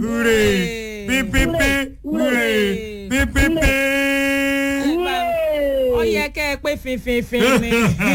húrè pípípí húrè pípípí. ó yẹ kẹ́ ẹ pé finfinfin ni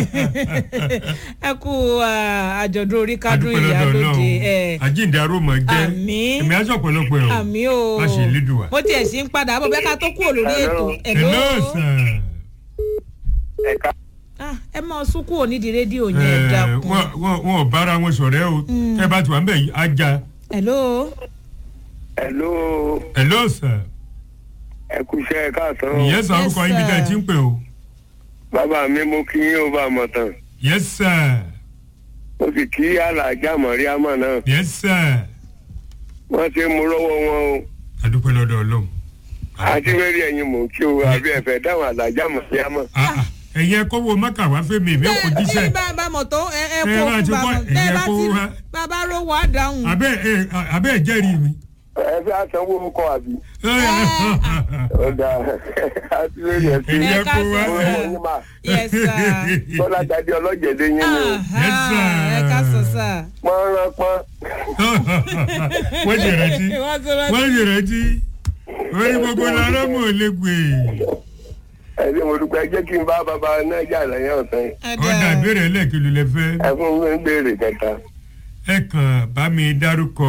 ẹ kú ah, àjọ̀dún orí kádùn ìyálóde ẹ àjíǹde arómọ jẹ Àmín. èmi aṣọ ọ̀pọ̀lọpọ̀ ẹ̀ o àmì o má ṣe lédùwà. mo tiẹ̀ sí ń padà bọ̀ bẹ́ẹ̀ ká tó kúrò lórí ètò hello ẹ̀ló sir. ẹ̀ka Ah, ẹ mọ sunkún onídìí rédíò yẹn ẹ Ẹ, dákun wọn wọn- wọn ò bára wọn sọ̀rẹ́ o ẹ bá ti wà ń bẹ̀ ajá ẹ̀ló ẹ̀ló hello sir. ẹ̀kúṣẹ́ káàtó ìyẹn sọ Yes, orúkọ yín bí tẹ́ ẹ ti ń pè o. bàbá mi mo kí yín ó bá mọ̀ tán yes sir mo sì kí alájà mọ̀ríámà náà yes sir. wọ́n ṣe mú lọ́wọ́ wọn o adúpẹ́ lọ́dọ̀ ọlọ́run. àti wẹ́rí ẹ̀yin mò ń kí o àbí ẹ̀fẹ̀ dáhùn alájà mọ̀ríámà. Ah, ah, ẹ̀yin ẹ kọ́wọ́ mọ́kà wá fẹ́ mi èmi ò kò jíṣẹ́. bẹ́ẹ̀ bá bá mọ̀ tó ẹ ẹ Ẹ kó bá fún ti bàbá kọ́- bẹ́ẹ̀ ẹ̀yẹ bá kó ti wá. bàbá rówó á dáhùn. abẹ́ ẹ abẹ́ ẹ jẹ́rìí mi. ẹ fẹ́ àsanwó kọ àbí. ọ̀dà àti wẹ́rí ẹ̀ sí Ẹ̀yẹ ẹ ká kó wá. sọ ọ̀rọ̀ yín mà yes sir. bọ́lá tàbí ọlọ́jẹ̀dẹ̀ yín ni o Aha, Yes, sir. ẹ ká sọ sá. pọ́n rán pọ́n wọ́n ṣe rántí Wọ́n ti rántí. wọ́n ṣe rántí orí gbogbo lára mọ̀ lè gbé. ẹ̀rí mo dúpẹ́ jẹ́ kí n bá bàbá náà jà lẹ́yìn ọ̀sán yìí. Ẹ̀dá. ọ̀dà ìbéèrè ẹlẹ́ẹ̀kìlú lẹ fẹ́. ẹ fún mi ń béèrè kẹta. ẹ kàn bá mi dárúkọ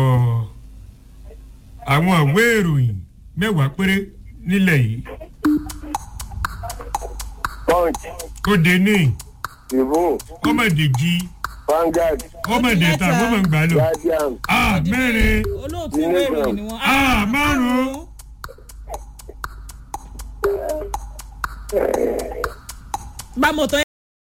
àwọn ìwé ìròyìn mẹ́wàá péré nílẹ̀ yìí punch ó dé ní ìbò ọmọdé jí Vanguard ọmọdé ta mẹ́ta. gbọ́mọ̀ gbà lọ. Guardian a mẹ́rin olóòtú ìwé ìròyìn ni wọ́n. Ah, márùn-ún. bámọ̀ tán